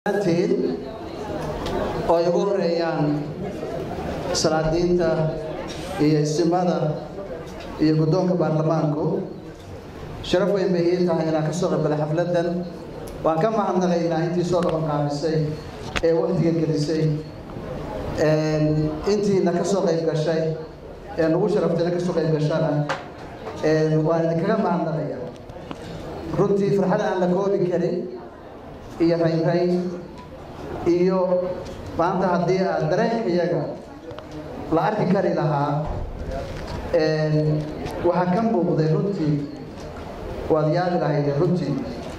antiin oo ay ugu horeeyaan salaadiinta iyo istimada iyo guddoonka baarlamaanku sharaf weyn bay ii tahay inaan ka soo qaybgalay xafladdan waan ka mahadnaqaynaa intii soo dhaban qaabisay ee waqtiga gelisay intiina ka soo qayb gashay ee nagu sharaftayna ka soo qayb gashana waan idinkaga mahadnaqaya runtii farxad aan la koobi karin iyo raynrayn iyo maanta haddii aad dareenka iyaga la arki kari lahaa waxaa ka muuqday runtii waad yaabi lahaydeen runtii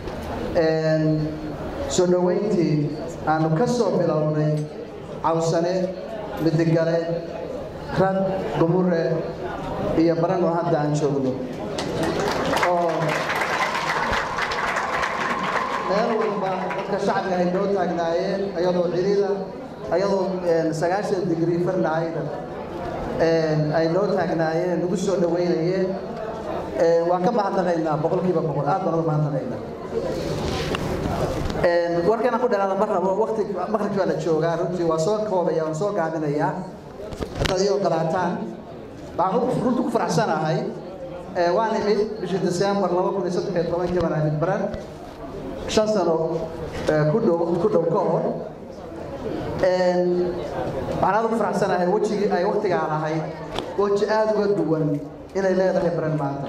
soo dhoweyntii aanu ka soo bilownay cawsane midigale rad gumure iyo baran oo hadda aan joogno oo meel walba dadka shacbiga ay noo taagnaayeen ayadoo cirida ayadoo sagaashan digrii farnahayda ay noo taagnaayeen nagu soo dhoweynayeen waan ka mahadnaqaynaa boqolkiiba boqol aad baan uga mahadnaqaynaa warkana ku dhalaada ma rabo waqti maqribki baa la joogaa runtii waa soo koobaya waan soo gaabinayaa haddaad ii ogolaataan waxaan runtii ku faraxsanahay waan imid bishii desembar laba kun iyo saddex iyo tobankii baan imid baran shan sano ku dhow ku dhow ka hor waxaan aad ugu faraxsanahay wejigii ay waqtigaan ahayd weji aada uga duwan inay leedahay baran maanta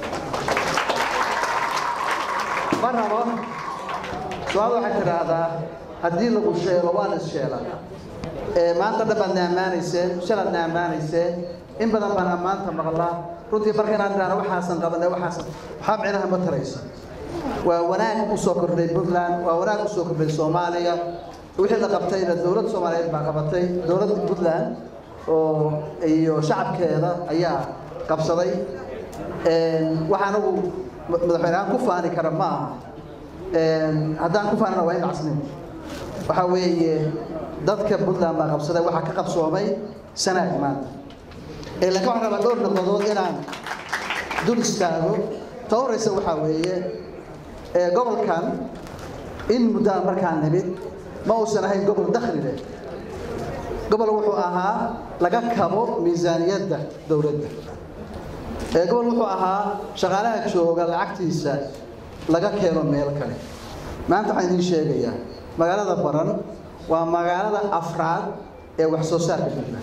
ma rabo su-aal waxay tidhaahdaa haddii lagu sheelo waa la issheela maanta dhan baad na ammaanayseen shalaad na ammaanayseen in badan baan ammaanta maqlaa runtii marka inaan idhahno waxaasan qabanay waxaasan waxaa micnaha ma taraysa waa wanaag u soo kordhay puntland waa wanaag u soo kordhay soomaaliya wixii la qabtayna dowladda soomaaliyeed baa qabatay dowladda puntland oo iyo shacabkeeda ayaa qabsaday waxaa anagu madaxweynehaan ku faani kara ma aha haddaan ku faanana waa in casnimo waxaa weeye dadka puntland baa qabsaday waxaa ka qabsoomay sanaag maanta laakiin waxaan rabaa dhowr noqodood inaan dul istaago ta horeysa waxaa weeye gobolkan in muddaa markaan nimid ma uusan ahayn gobol dakhli leh gobol wuxuu ahaa laga kabo miisaaniyadda dowladda gobol wuxuu ahaa shaqaalaha jooga lacagtiisa laga keeno meel kale maanta waxaan idiin sheegayaa magaalada baran waa magaalada afraad ee wax soo saarka puntland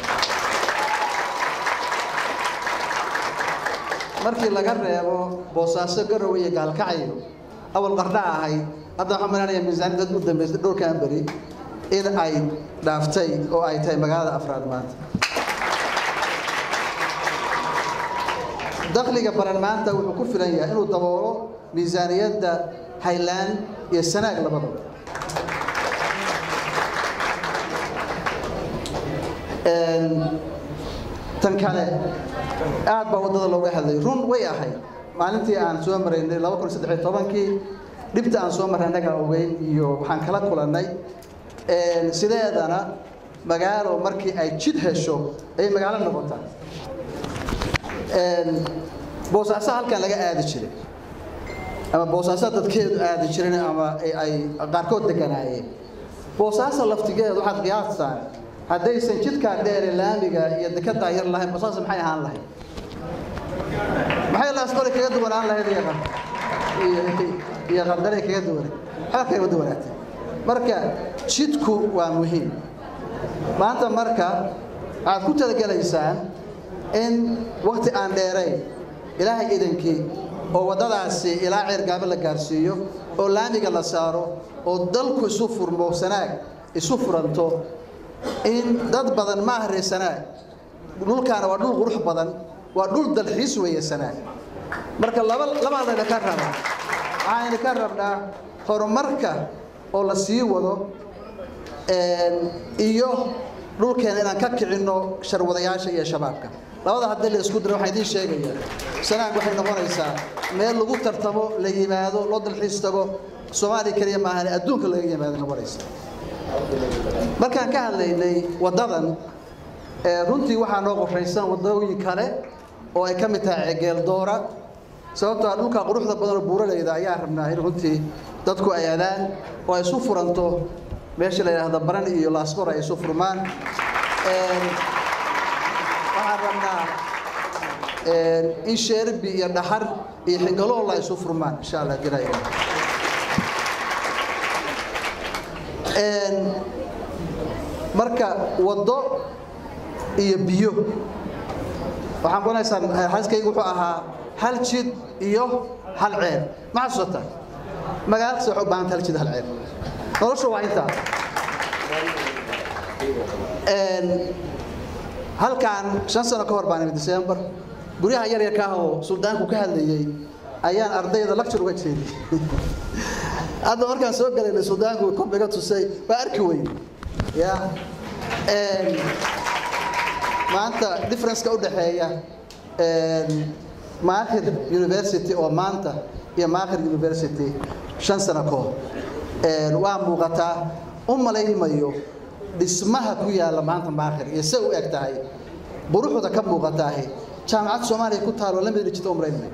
markii laga reebo boosaaso garowe iyo gaalkacyo awal qardha ahayd hadda waxaan malanaya miisaaniyadad u dambaysay dhowrkan beri in ay dhaaftay oo ay tahay magaalada afraad maanta dakhliga baran maanta wuxuu ku filan yahay inuu daboolo miisaaniyadda highland iyo sanaag labadaba tan kale aad baa waddada looga hadlay run way ahayd maalintii aan soo maraynay laba kun saddex iyo tobankii dhibta aan soo marray annaga ogeyn iyo waxaan kala kulannay sideedana magaalo markii ay jid hesho ayay magaalo noqotaa boosaaso halkan laga aadi jiray ama boosaaso dadkeedu aadi jiren ama ay qaarkood deganaayeen boosaaso laftigeedu waxaad qiyaastaan haddaysan jidkaa dheere laamiga iyo dekedaa yar lahayn boosaaso maxay ahaan lahayd maxay laasqoli kaga duwanaan lahayd iyo qardaray kaga duwanay waxba kaga duwanaatay marka jidku waa muhiim maanta marka waxaad ku talagelaysaan in wakti aan dheerayn ilaahay idankii oo waddadaasi ilaa ceergaabo la gaarsiiyo oo laamiga la saaro oo dalku isu furmo sanaag isu furanto in dad badan ma ahre sanaag dhulkaana waa dhul qurux badan waa dhul dalxiis weeye sanaag marka laba labaa layna ka rabaa waxaayna ka rabnaa horumarka oo la sii wado iyo dhulkeena inaan ka kicinno sharwadayaasha iyo shabaabka labada haddii la isku diro waxaan idiin sheegayaa sanaag waxay noqonaysaa meel lagu tartamo la yimaado loo dalxiis tago soomaaliya keliya maahan adduunka laga yimaado noqonaysa markaan ka hadlaynay waddadan runtii waxaa noo qorshaysan waddooyin kale oo ay ka mid tahay ceegeel doora sababtoo dhulka quruxda badan oo buuralayda ayaa rabnaa in runtii dadku ay adaan oo ay isu furanto meesha la yidhaahdo baran iyo laasqor ay isu furmaan waxaan rabnaa in sheerbi iyo dhaxar iyo xingaloola ay isu furmaan insha allah diraya marka waddo iyo biyo waxaan kunaysaan xaskaygu wuxuu ahaa hal jid iyo hal ceel ma xasuusata magaala kasta waxay u baahanta hal jid hal ceel noloshu waa intaa halkan shan sano ka hor baan imid december guryaha yar yarka ah oo suldaanku ka hadlayey ayaan ardayda lecture uga jeediyey hadda markaan soo galaynay suldaanku korbiga tusay waa arki weyn ya maanta differenceka u dhexeeya maakhir university oo maanta iyo maakhir university shan sano ka hor waa muuqataa u malaymayo dhismaha ku yaalla maanta maakhir iyo se u eg tahay buruxda ka muuqataahi jaamacad soomaaliya ku taalo la midna jirta u malaynmayo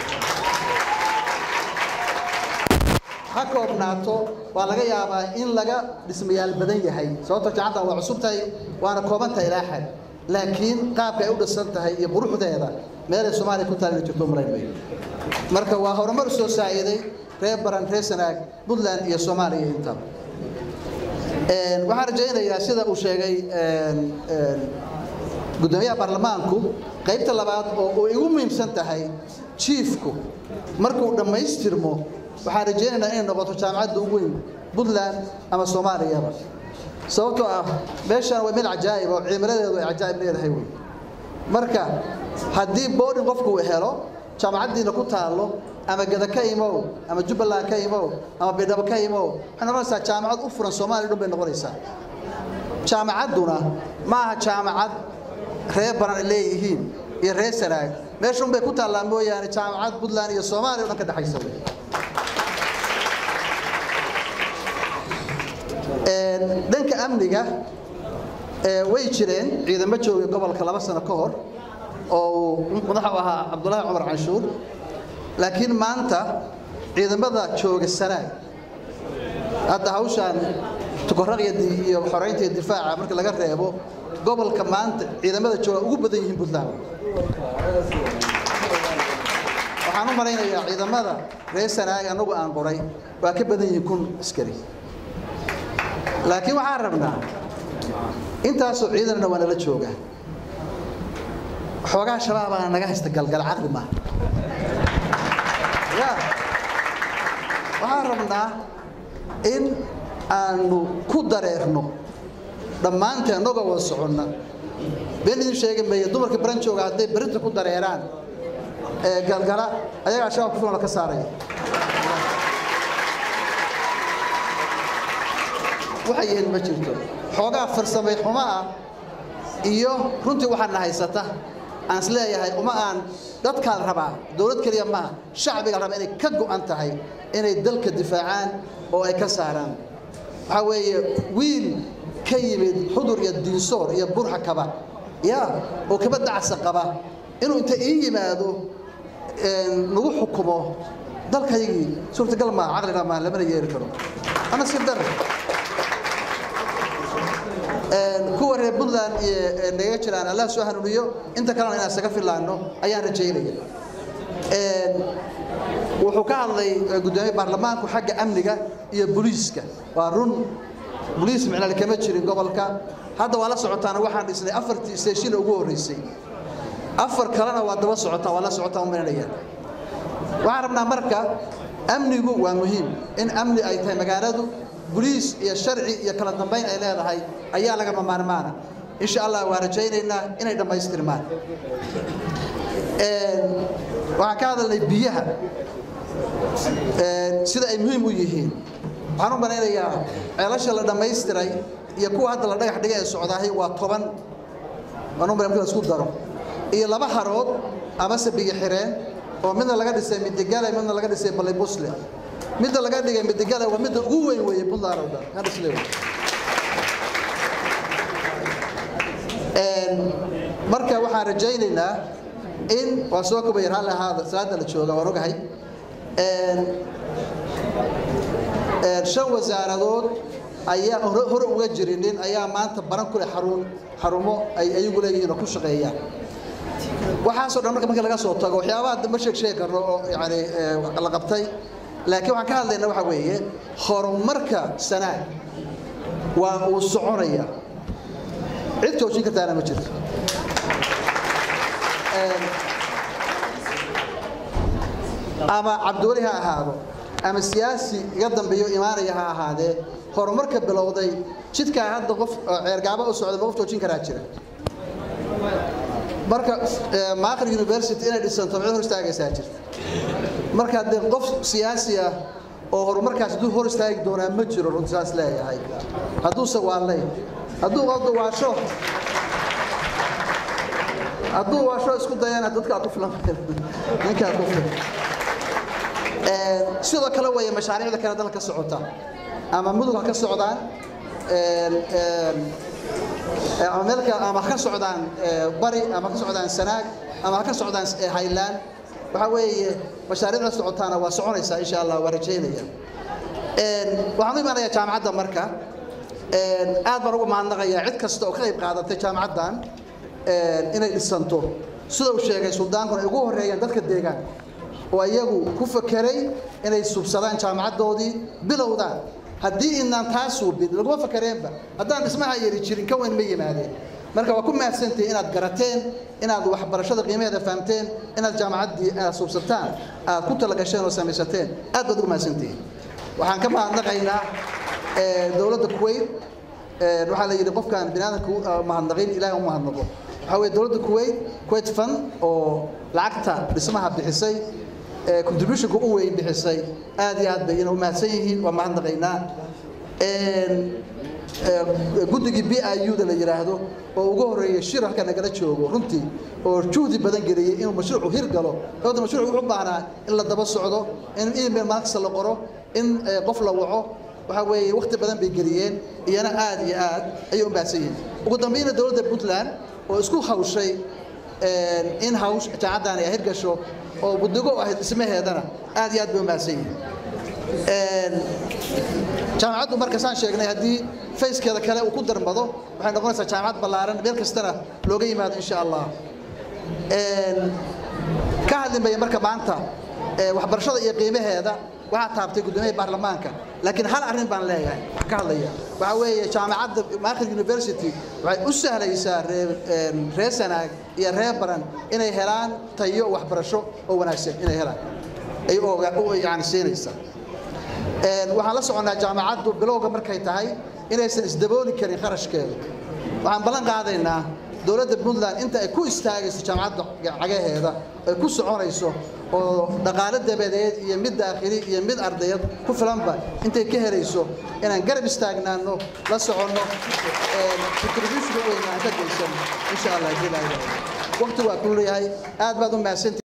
ha koobnaato waa laga yaabaa in laga dhismayaal badan yahay sababto jaamacaddan waa cusub tahay waana koobantahay ilaa xad laakiin qaabka ay u dhisan tahay iyo quruxdeeda meelay soomaaliya ku taal inay jirto u malaynmayo marka waa horumar soo saa'iday reer baran reer sanaag puntland iyo soomaaliya intaba waxaan rajaynayaa sida uu sheegay guddoomiyaha baarlamaanku qaybta labaad oo ay ugu muhiimsan tahay jiifku markuu dhammaystirmo waxaan rajaynaynaa inay noqoto jaamacadda ugu weyn puntland ama soomaaliyaba sababtoo ah meeshaan waa meel cajaa'ib oo cimiladeedu ay cajaa'ib leedahay wey marka haddii boodhin qofku uu helo jaamacaddiina ku taallo ama gada ka imow ama jubbaland ka imow ama baydhabo ka imow waxay noqonaysaa jaamacad u furan soomaaliya dhan bay noqonaysaa jaamacadduna ma aha jaamacad reer baran ay leeyihiin iyo reer sanaag meesha un bay ku taallaa mooyaane jaamacad puntland iyo soomaaliya o dhan ka dhexaysa wey dhanka amniga way jireen ciidamo joogay gobolka laba sano ka hor oo uu madaxa u ahaa cabdullaahi cumar canshuur laakiin maanta ciidamada jooga sanaag hadda hawshaan tukoraqya iyo xoraynta iyo difaaca marka laga reebo gobolka maanta ciidamada jooga ugu badan yihiin puntland waxaan u malaynayaa ciidamada reer sanaag annagu aan qoray waa ka badan yihiin kun askari laakiin waxaan rabnaa intaasoo ciidanna waa nala jooga xoogaa shabaabaa naga haysta galgal caqli maaha ya waxaan rabnaa in aanu ku dareerno dhammaanteen annagoo wada soconna been idin sheegi maya dumarka baran jooga hadday berinta ku dareeraan ee galgala ayagaa shabaab ku filan la ka saaraya waxay yihiin ma jirto xoogaa farsamay xumo ah iyo runtii waxaadna haysata aan is leeyahay uma aan dadkaa la rabaa dowlad keliya maaha shacbiga la rabaa inay ka go'an tahay inay dalka difaacaan oo ay ka saaraan waxaa weeye wiil ka yimid xudur iyo diinsoor iyo burxa kaba ya oo kaba dacsa qaba inuu inta ii yimaado nagu xukumo dalkaygii suurtagal maaha caqlina maaha lamana yeeri karo ana si dar kuwa reer puntland iyo naga jiraan allah soo hanuuniyo inta kalena inaan isaga filaano ayaan rajaynaya wuxuu ka hadlay guddoomiye baarlamaanku xagga amniga iyo booliiska waa run boliis micnale kama jirin gobolka hadda waa la socotaana waxaan dhisnay afartii station ugu horreysay afar kalena waa daba socotaa waa la socotaa umaynaya waxaan rabnaa marka amnigu waa muhiim in amni ay tahay magaaladu boliis iyo sharci iyo kala dambayn ay leedahay ayaa lagama maarmaana insha allah waa rajaynaynaa inay dhammaystirmaan waxaan ka hadalnay biyaha sida ay muhiim u yihiin waxaan u malaynayaa ceelasha la dhammaystiray iyo kuwa hadda la dhagax dhiga ee socdaahay waa toban waan u malay marka la isku daro iyo laba harood amase biyo xireen oo midna laga dhisay midigale midna laga dhisay balibusle midda laga dhigay midigale waa midda ugu weyn weeye puntland oo dhan ka dhisle marka waxaan rajaynaynaa in waa soo kobaya raalli ahaada salaada la jooga waan ogahay shan wasaaradood ayaa hore uga jirinin ayaa maanta baran ku leh xarun xarumo ay ayagu leeyihiin oo ku shaqeeyaan waxaasoo dhan marka marka laga soo tago waxyaabaha ma sheeg sheegi karno oo yani la qabtay laakiin waxaan ka hadlayna waxa weeye horumarka sanaag waa uu soconaya cid joojin kartaana ma jirto ama cabdiweli ha ahaado ama siyaasi iga dambeeyo imaanaya ha ahaadee horumarka bilowday jidkaa hadda qof ceergaaba u socda ma qof joojin karaa jira marka maaqr university inay dhisanto mid hor istaagaysaa jirta marka dee qof siyaasi ah oo horumarkaas hadduu hor istaagi doonaa ma jiro runti saas leeyahay hadduuse waa ley hadduu qofda waasho hadduu waasho isku dayana dadkaa ku filan ninkaa ku filan sidoo kale weeye mashaariicda kale dalka ka socota ama mudug ha ka socdaan ama meelka ama ha ka socdaan bari ama ha ka socdaan sanaag ama ha ka socdaan highland waxa weeye mashaariicda socotaana waa soconaysaa insha allah waa rajaynaya waxaan u imaanayaa jaamacadda marka aad baan ugu mahadnaqayaa cid kasta oo ka qayb qaadatay jaamacaddan inay dhisanto sida uu sheegay suldaankuna ay ugu horreeyaan dadka deegaanka oo iyagu ku fakeray inay subsadaan jaamacaddoodii bilowdaan haddii inaan taa suubin laguma fakareenba haddaan dhismaha yari jirin ka weyn ma yimaadeen marka waa ku mahadsantihin inaad garateen inaad waxbarashada qiimaheeda fahamteen inaad jaamacaddii aad subsataan aad ku talagasheen oo samaysateen aad baad ugu mahadsantihin waxaan ka mahadnaqaynaa dowladda kuwait waxaa la yidhi qofkaan biniaadanku mahadnaqin ilaah u mahadnaqo waxaa weye dowladda kuwait kuwait fund oo lacagta dhismaha bixisay contributionka u weyn bixisay aad iyo aad bay ina u mahadsan yihiin waa mahadnaqaynaa guddigii b i u da la yidhaahdo oo ugu horreeyay shir halka nagala joogo runtii oo juhdi badan geliyey inuu mashruucu hir galo sababta mashruucu wuxuu baahnaa in la daba socdo in email maalkasta la qoro in qof la waco waxaa weeye wakhti badan bay geliyeen iyana aad iyo aad ayay u mahadsan yihiin ugu dambayna dowladda puntland oo isku hawshay in hawsh jaacaddaani ay hirgasho oo buddigo ahayd dhismaheedana aad iyo aad bay u mahadsan yihiin jaamacaddu marka saan sheegnay haddii fayskeeda kale uu ku darmado waxay noqonaysaa jaamacad ballaaran meel kastana looga yimaado insha allah ka hadlimaya marka maanta waxbarashada iyo qiimaheeda waxaa taabtay guddoomiyaha baarlamaanka laakiin hal arrin baan leeyahay ka hadlaya waxaa weeye jaamacadda maakhir university waxay u sahlaysaa reer sanaag iyo reer baran inay helaan tayo waxbarasho oo wanaagsan inay helaan ay yani siinaysa waxaan la soconnaa jaamacaddu bilowga markay tahay inaysan isdabooli karin kharashkeedu waxaan ballan qaadaynaa dowladda puntland inta ay ku istaagayso jaamacadda cagaheeda ay ku soconayso oo dhaqaale dabadeed iyo mid daakhili iyo mid ardayad ku filanba intay ka helayso inaan garab istaagnaano la soconno contributionka weyna aan ka geysan insha allah waqti waa ku leeyahay aad baad u mahadsantii